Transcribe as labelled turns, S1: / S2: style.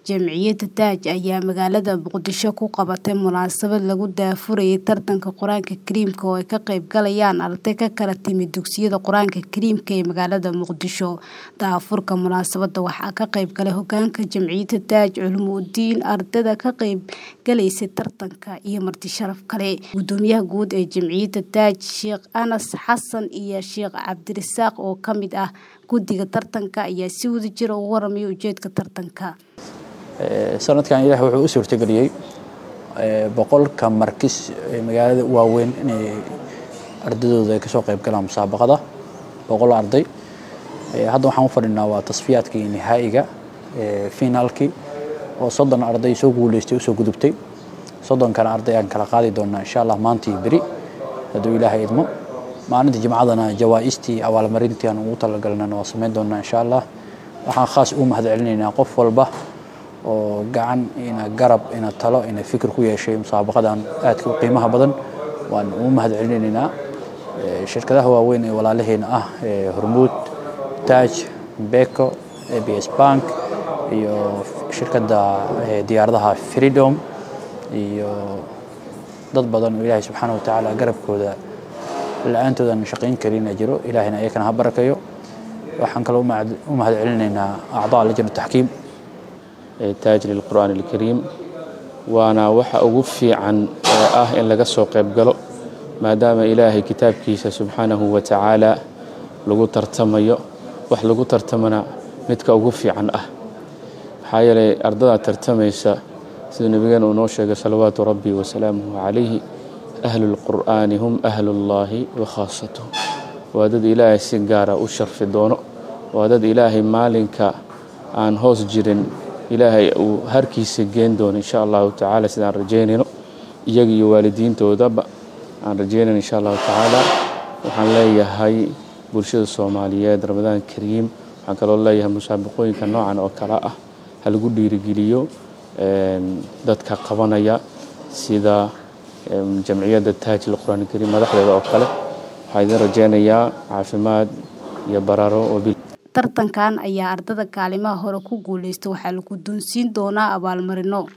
S1: Jamciyadda Taaj ayaa magaalada Muqdisho ku qabatay munaasabad lagu daahfurayay tartanka Qur'aanka Kariimka oo ay ka qayb galayaan arday ka kala timid dugsiyada Qur'aanka Kariimka ee magaalada Muqdisho. Daahfurka munaasabadda waxaa ka qayb galay hoggaanka Jamciyadda Taaj, culimo-diin, ardayda ka qayb galaysay tartanka, iyo marti sharaf kale. Guddoomiyaha guud ee Jamciyadda Taaj, Sheekh Anas Xasan iyo Sheekh Cabdirasaaq oo ka mid ah guddiga tartanka ayaa si wadajir ah uga warramay ujeedka tartanka.
S2: sanadkan ilaah wuxuu u suurtageliyey boqolka markis ee magaalada waaweyn inay ardaydooda ay kasoo qayb galaan musaabaqada boqol arday hadda waxaan u fadhinaa waa tasfiyaadkii nihaa'iga finaalkii oo soddon arday soo guuleystay usoo gudubtay soddonkana arday aan kala qaadi doonaa insha allah maanta iyo beri hadduu ilaahay idmo maalinta jimcadana jawaa'istii abaalmarintii aan ugu talagalnana waa samayn doonaa insha allah waxaan khaas ugu mahad celinaynaa qof walba oo gacan ina garab ina talo ina fikir ku yeeshay musaabaqadan aadka u qiimaha badan waan ugu mahad celinaynaa shirkadaha waaweyn ee walaalaheena ah hormuud taaj beko abs bank iyo shirkadda diyaaradaha freedom iyo dad badan oo ilaahay subxaana watacaala garabkooda la-aantoodan shaqayn karin jiro ilaahayna ayakana ha barakayo waxaan kaloo u mahad celinaynaa acdaa lajna taxkiim
S3: taaj lilqur'aan alkariim waana waxa ugu fiican ee ah in laga soo qayb galo maadaama ilaahay kitaabkiisa subxaanahu wa tacaala lagu tartamayo wax lagu tartamana midka ugu fiican ah maxaa yeelay ardadaa tartamaysa siduu nebigeena uu noo sheegay salawaatu rabbi wasalaamuhu calayhi ahlu lqur'aani hum ahlullaahi wa khaasatuh waa dad ilaahay si gaara u sharfi doono waa dad ilaahay maalinka aan hoos jirin ilaahay uu harkiisa geen doono insha allahu tacaala sidaan rajaynayno iyaga iyo waalidiintoodaba aan rajaynayno insha allahu tacaala waxaan leeyahay bulshada soomaaliyeed ramadaan kariim waxaan kaloo leeyahay musaabaqooyinka noocan oo kale ah ha lagu dhiirigeliyo dadka qabanaya sida jamciyadda taaj lqur'aan kariim madaxdeeda oo kale waxaa idin rajaynayaa caafimaad iyo baraaro wabil
S1: tartankan ayaa ardada kaalimaha hore ku guuleysta waxaa la guddoonsiin doonaa abaalmarino